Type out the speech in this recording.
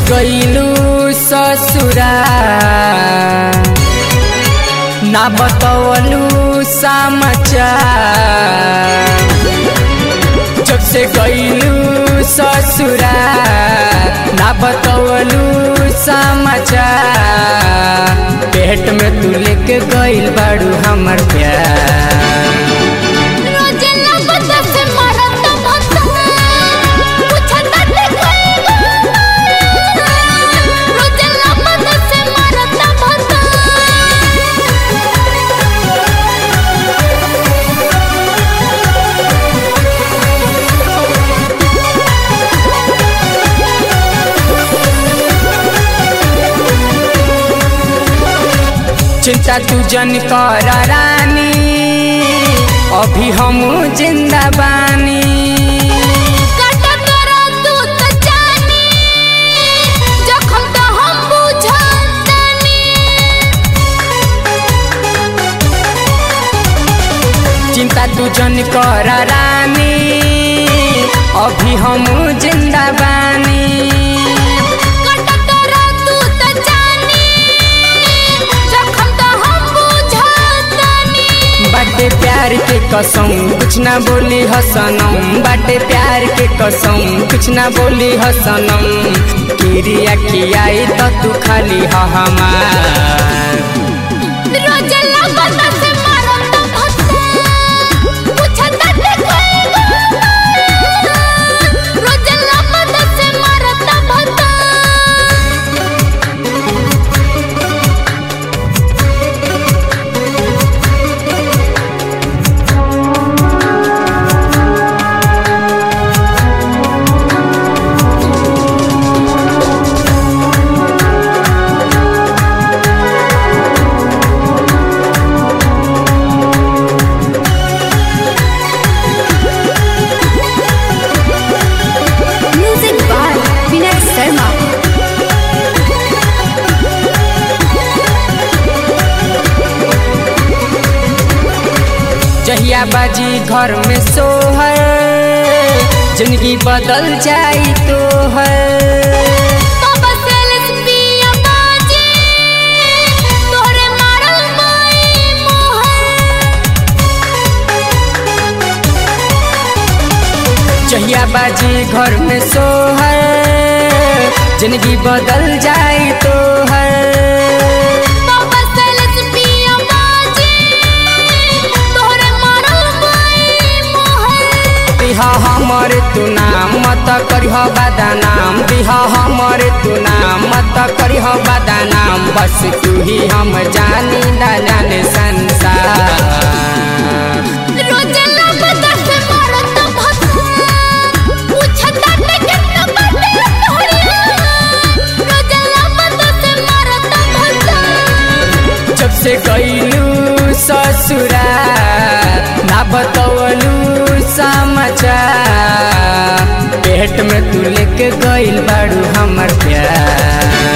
गईलू ससुरा ना बतवलू समाचार जब से गईलू ससुरा ना बतवलू समाचार पेट में तू लेके गईल बाड़ू हमर प्यार रोजे लागत से मरत भता पूछत देखैगो रोजे लागत से मरत भता चिंता तू जन कर रानी अभी हम जिंदा बानी कटत तू त जानी जखम त हम बुझतानी चिंता तू जन कर रानी अभी हम जिंदा बानी कटत तू त जानी जखम त हम बुझतानी बाटे प्यार के कसम कुछ ना बोली हसनम बाटे प्यार के कसम कुछ ना बोली हसनम किरिया खियाई तो तू खाली ह हमार रोजे लागत से मरत भता पूछत देखैगो रोजे लागत से मरत भता Music by Vinay Sharma. जहिया बाजी घर में सोहर जिंदगी बदल जाई तो है बाबा सेल्स पिया बाजी तोरे मारल माई मोहर जहिया बाजी घर में सोहर जिंदगी बदल जाई तो है बाबा सेल्स पिया बाजी तोरे मारल माई मोहर दिहा हमर तू नाम मत करिह बदनाम दिहा हमर तू नाम मत करिह बदनाम बस तू ही हम जानी ना जाने संसार रोजे लागत से मरत भता पूछत केतना बाटे तोहरिया रोजे लागत से मरत भता जब से गईलू ससुरा ना बतवलू समाचार पेट में तू लेके गईल बाड़ू हमर प्यार